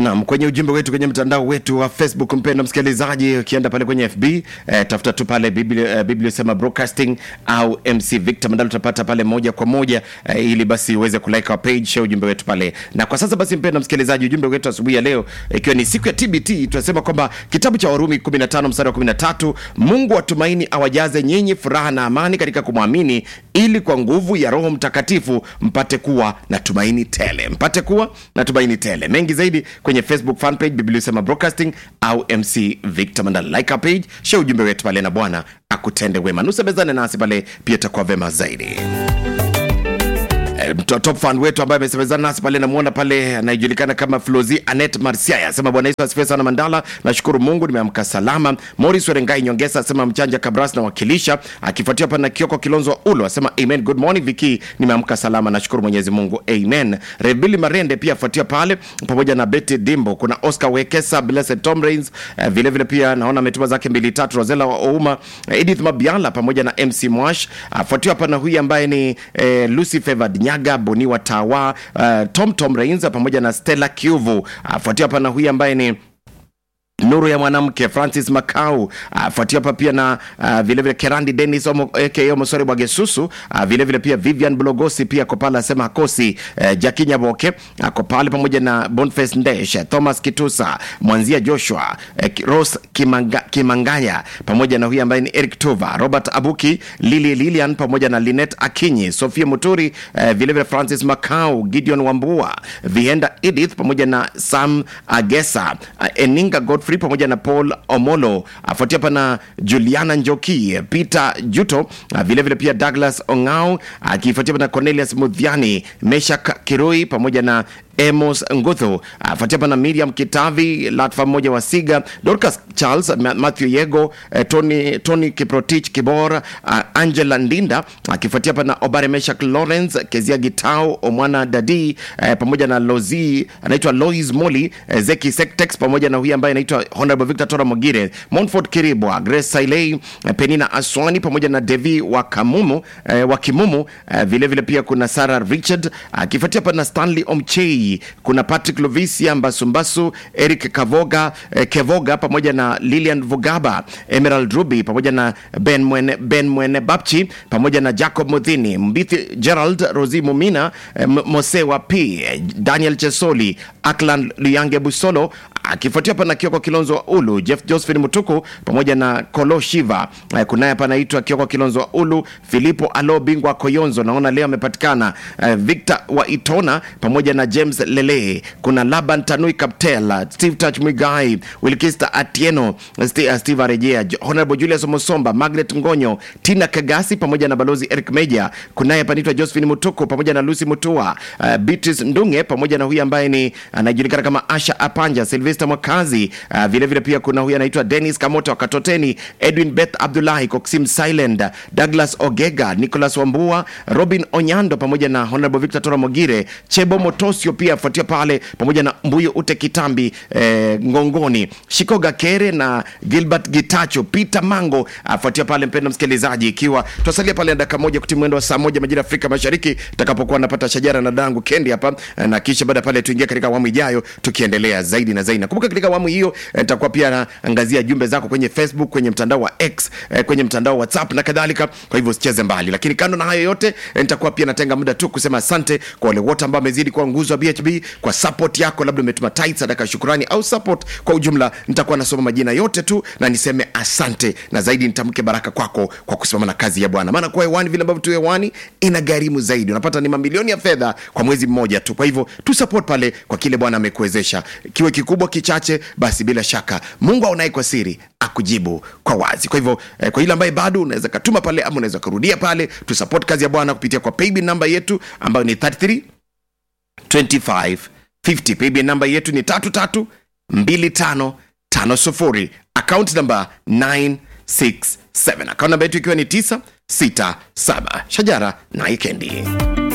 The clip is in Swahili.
Naam, kwenye ujumbe wetu kwenye mtandao wetu wa Facebook, mpendwa msikilizaji, ukienda pale kwenye FB eh, tafuta tu pale Biblia, eh, Biblia sema broadcasting au MC Victor Mandala, utapata pale moja kwa moja eh, ili basi uweze kulike our page, share ujumbe wetu pale. Na kwa sasa basi, mpendwa msikilizaji, ujumbe wetu asubuhi ya leo ikiwa ni siku ya TBT, tunasema kwamba kitabu cha Warumi 15 mstari wa 13, Mungu wa tumaini awajaze nyinyi furaha na amani katika kumwamini, ili kwa nguvu ya Roho Mtakatifu mpate kuwa na tumaini tele, mpate kuwa na tumaini tele. Mengi zaidi kwenye Facebook fan page Biblia Sema Broadcasting au MC Victor Mandala. Like our page, share ujumbe wetu pale, na Bwana akutende wema. Nusemezane nasi pale, pia itakuwa vema zaidi. Eh, mto- top fan wetu ambaye amesemezana nasi pale namwona pale anayejulikana kama Flozi Anet Marsiaya asema bwana Yesu asifiwe sana Mandala, nashukuru Mungu nimeamka salama. Morris Werengai Nyongesa asema mchanja Kabras na wakilisha, akifuatia hapa na Kioko Kilonzo Ulo asema amen, good morning Viki, nimeamka salama, nashukuru Mwenyezi Mungu amen. Rebili Marende pia afuatia pale pamoja na Betty Dimbo, kuna Oscar Wekesa, Blessed Tom Rains eh, vile vile pia naona ametuma zake mbili tatu, Rosela wa Ouma, eh, Edith Mabiala pamoja na MC Mwash, afuatia hapa na huyu ambaye ni eh, Lucy Favored Nyaga Boniwa Tawa, uh, Tom Tom Rains pamoja na Stella Kiuvu, afuatia hapa na huyu ambaye ni nuru ya mwanamke Francis Makau afuatia hapa pia na uh, vilevile Kerandi Dennis aka Omosore Bwagesusu uh, vilevile pia Vivian Blogosi pia ako pale asema hakosi uh, Jaki Nyaboke ako pale pamoja na Boniface Ndesh Thomas Kitusa Mwanzia Joshua uh, Rose Kimanga, Kimangaya pamoja na huyu ambaye ni Eric Tuva Robert Abuki Lili Lilian pamoja na Linet Akinyi Sofia Muturi uh, vilevile Francis Makau Gideon Wambua Vienda Edith pamoja na Sam Agesa uh, Eninga Godfrey pamoja na Paul Omolo afuatia hapa na Juliana Njoki Peter Juto uh, vile vile pia Douglas Ongao akifuatia hapa na Cornelius Mudhiani Meshak Kirui pamoja na Amos Nguthu afuatia hapa na Miriam Kitavi Latfa mmoja wa Siga Dorcas Charles Ma- Matthew Yego eh, Tony, Tony Kiprotich Kibor uh, Angela Ndinda akifuatia hapa na Obare Meshak Lawrence Kezia Gitau Omwana Dadi eh, pamoja na Lozi anaitwa Lois Moli eh, Zeki Sektex pamoja na huyu ambaye anaitwa Honorable Victor Tora Mogire Montfort Kiribwa Grace Sailei eh, Penina Aswani pamoja na Devi wa Kamumu eh, wa Kimumu eh, vile vile pia kuna Sarah Richard akifuatia hapa na Stanley Omchei kuna Patrick Lovisia Mbasumbasu Eric Kavoga eh, Kevoga pamoja na Lilian Vugaba Emerald Ruby pamoja na Ben Mwene, Ben Mwene Bapchi pamoja na Jacob Muthini Mbithi Gerald Rosi Mumina eh, M- Mosewa P eh, Daniel Chesoli Aklan Luyange Busolo akifuatia hapa na Kioko Kilonzo wa Ulu Jeff Josephine Mutuku pamoja na Kolo Shiva eh, kunaye hapa anaitwa Kioko Kilonzo wa Ulu Filipo Alo Bingwa Koyonzo naona leo amepatikana eh, Victor wa Itona pamoja na James Lele kuna Laban Tanui Kaptela Steve Touch Mwigai Wilkista Atieno St uh, Steve Arejea J- Honorable Julius Omosomba Margaret Ngonyo Tina Kagasi pamoja na Balozi Eric Meja kunaye hapa anaitwa Josephine Mutuku pamoja na Lucy Mutua uh, Beatrice Ndunge pamoja na huyu ambaye ni anajulikana kama Asha Apanja Sylvester Mwakazi uh, vile vile pia kuna huyu anaitwa Dennis Kamoto wa Katoteni Edwin Beth Abdullahi Koksim Silent Douglas Ogega Nicholas Wambua Robin Onyando pamoja na Honorable Victor Tora Mogire Chebo Motosio pia afuatia pale pamoja na Mbuyo Ute Kitambi eh, Ngongoni Shikoga Kere na Gilbert Gitacho Peter Mango afuatia pale mpendo msikilizaji ikiwa tutasalia pale dakika moja kuti mwendo wa saa moja majira ya Afrika Mashariki tutakapokuwa napata shajara na dangu kendi hapa eh, na kisha baada ya pale tuingia katika awamu ijayo tukiendelea zaidi na zaidi nakumbuka katika awamu hiyo eh, nitakuwa pia naangazia jumbe zako kwenye Facebook kwenye mtandao wa X eh, kwenye mtandao wa WhatsApp na kadhalika kwa hivyo usicheze mbali lakini kando na hayo yote eh, nitakuwa pia natenga muda tu kusema asante kwa wale wote ambao wamezidi kuwa nguzo wa BHB kwa support yako labda umetuma tight sadaka ya shukrani au support kwa ujumla nitakuwa nasoma majina yote tu na niseme asante na zaidi nitamke baraka kwako kwa kusimama na kazi ya bwana maana kuwa hewani vile ambavyo tu hewani ina gharimu zaidi unapata ni mamilioni ya fedha kwa mwezi mmoja tu kwa hivyo tu support pale kwa kile bwana amekuwezesha kiwe kikubwa kichache basi bila shaka mungu aonaye kwa siri akujibu kwa wazi kwa hivyo eh, kwa ile ambaye bado unaweza katuma pale ama unaweza kurudia pale tu support kazi ya bwana kupitia kwa paybill namba yetu ambayo ni 33 25 50 paybill namba yetu ni tatu tatu mbili tano tano sufuri account namba 967 account namba yetu ikiwa ni 967 shajara na ikendi